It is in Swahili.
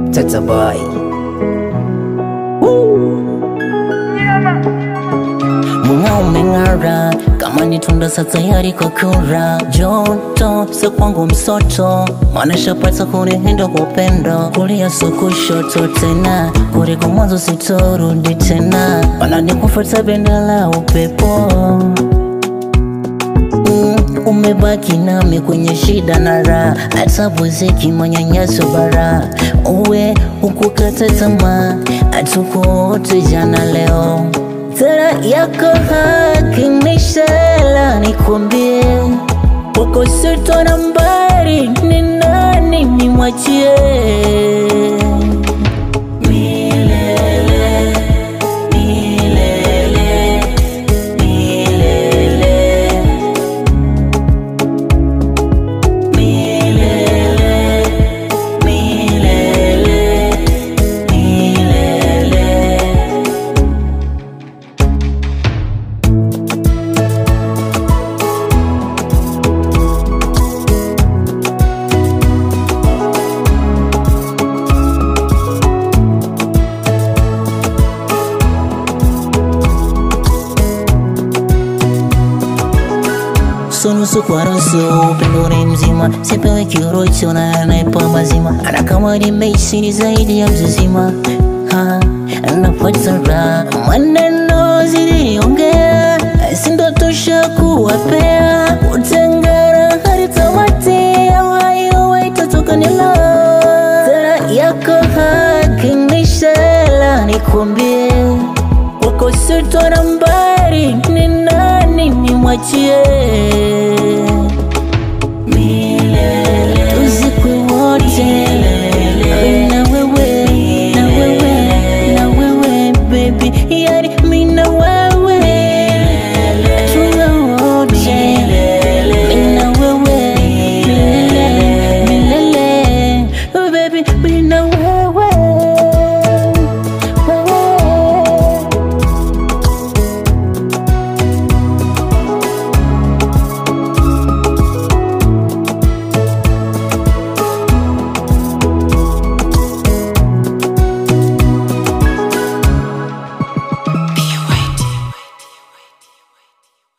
Tata boy. Mung'ao umeng'ara kama ni tunda sa tayari kwa kura. Joto sio kwangu msoto, maana shapata kunihinda kwa upendo. Kulia sio kushoto tena, kuliko mwanzo sitorudi tena, maana nikufuata bendera la upepo Mm, umebaki nami kwenye shida na raha, hata muziki manyanyaso bara, uwe ukukata tamaa, hatuko wote jana leo. Tara yako hakinishela, nikwambie wako sito nambari, ni nani nimwachie milele milele milele milele milele milele Sunusu kwa nusu, upendo ni mzima, sipewe kirocho na anaipa mazima, ana kama ni mechi ni zaidi ya mzizima. Ha, napata raha, maneno ziliongea, sindotosha kuwapea, utengara hadi tamati, hayo itatoka nila Tara yako hakinishela, nikwambie wako sito nambari, ni nani nimwachie